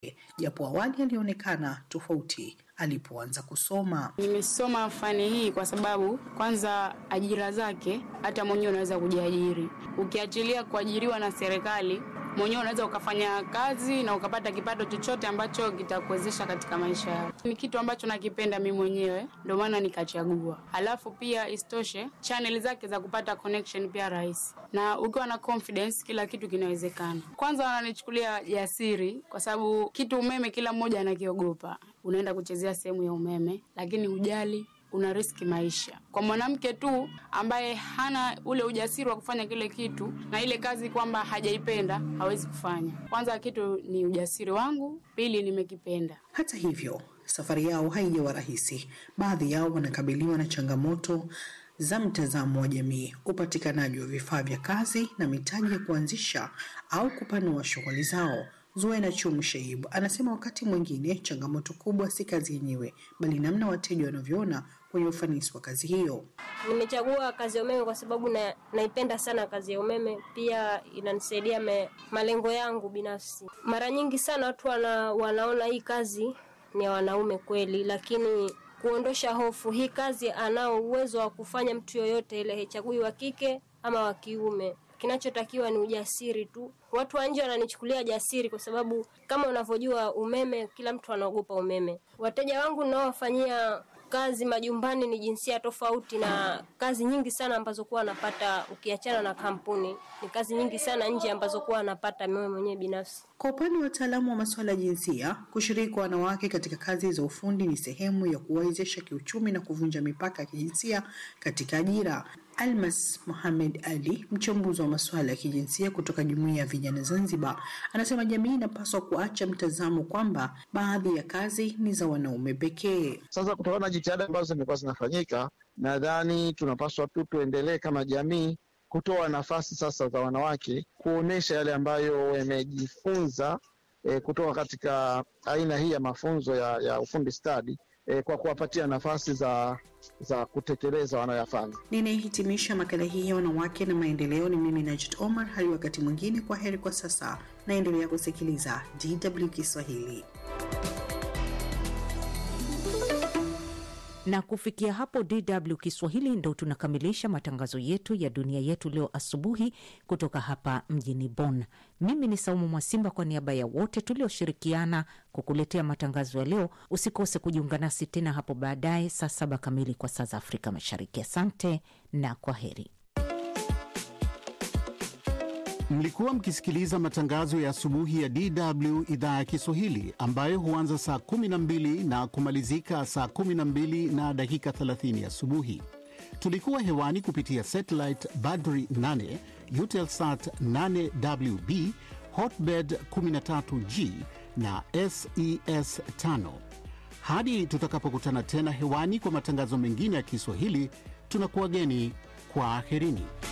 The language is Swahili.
japo awali alionekana tofauti alipoanza kusoma. Nimesoma fani hii kwa sababu kwanza, ajira zake hata mwenyewe unaweza kujiajiri, ukiachilia kuajiriwa na serikali mwenyewe unaweza ukafanya kazi na ukapata kipato chochote ambacho kitakuwezesha katika maisha yako. Ni kitu ambacho nakipenda mimi mwenyewe, ndio maana nikachagua. Alafu pia istoshe, channel zake za kupata connection pia rahisi, na ukiwa na confidence, kila kitu kinawezekana. Kwanza wananichukulia jasiri, kwa sababu kitu umeme kila mmoja anakiogopa. Unaenda kuchezea sehemu ya umeme, lakini hujali una riski maisha. Kwa mwanamke tu ambaye hana ule ujasiri wa kufanya kile kitu na ile kazi kwamba hajaipenda hawezi kufanya. Kwanza kitu ni ujasiri wangu, pili nimekipenda. Hata hivyo, safari yao haijawa rahisi. Baadhi yao wanakabiliwa na changamoto za mtazamo wa jamii, upatikanaji wa vifaa vya kazi na mitaji ya kuanzisha au kupanua shughuli zao. Zuena Chum Shaibu anasema wakati mwingine changamoto kubwa si kazi yenyewe, bali namna wateja wanavyoona kwenye ufanisi wa kazi hiyo. Nimechagua kazi ya umeme kwa sababu na, naipenda sana kazi ya umeme, pia inanisaidia me, malengo yangu binafsi. Mara nyingi sana watu wana, wanaona hii kazi ni ya wanaume kweli, lakini kuondosha hofu, hii kazi anao uwezo wa kufanya mtu yoyote ile, haichagui wa kike ama wa kiume. Kinachotakiwa ni ujasiri tu. Watu wa nje wananichukulia jasiri kwa sababu kama unavyojua umeme, kila mtu anaogopa umeme. Wateja wangu ninaowafanyia kazi majumbani ni jinsia tofauti, na kazi nyingi sana ambazo kuwa napata, ukiachana na kampuni, ni kazi nyingi sana nje ambazo kuwa napata mimi mwenyewe binafsi. Kwa upande wa wataalamu wa masuala ya jinsia, kushiriki kwa wanawake katika kazi za ufundi ni sehemu ya kuwawezesha kiuchumi na kuvunja mipaka ya kijinsia katika ajira. Almas Mohamed Ali, mchambuzi wa masuala ya kijinsia kutoka Jumuiya ya Vijana Zanzibar, anasema jamii inapaswa kuacha mtazamo kwamba baadhi ya kazi ni za wanaume pekee. Sasa kutokana na jitihada ambazo zimekuwa zinafanyika, nadhani tunapaswa tu tuendelee kama jamii kutoa nafasi sasa za wanawake kuonesha yale ambayo wamejifunza e, kutoka katika aina hii ya mafunzo ya, ya ufundi stadi e, kwa kuwapatia nafasi za za kutekeleza wanayoyafanya. Ninayehitimisha makala hii ya wanawake na maendeleo ni mimi Najit Omar. Hadi wakati mwingine, kwa heri kwa sasa. Naendelea kusikiliza DW Kiswahili. Na kufikia hapo DW Kiswahili ndo tunakamilisha matangazo yetu ya dunia yetu leo asubuhi kutoka hapa mjini Bonn. Mimi ni Saumu Mwasimba, kwa niaba ya wote tulioshirikiana kukuletea matangazo ya leo. Usikose kujiunga nasi tena hapo baadaye saa saba kamili kwa saa za Afrika Mashariki. Asante na kwa heri. Mlikuwa mkisikiliza matangazo ya asubuhi ya DW idhaa ya Kiswahili ambayo huanza saa 12 na kumalizika saa 12 na dakika 30 asubuhi. Tulikuwa hewani kupitia satellite Badri 8, Eutelsat 8WB, Hotbird 13G na SES 5. Hadi tutakapokutana tena hewani kwa matangazo mengine ya Kiswahili, tunakuwageni kwa aherini.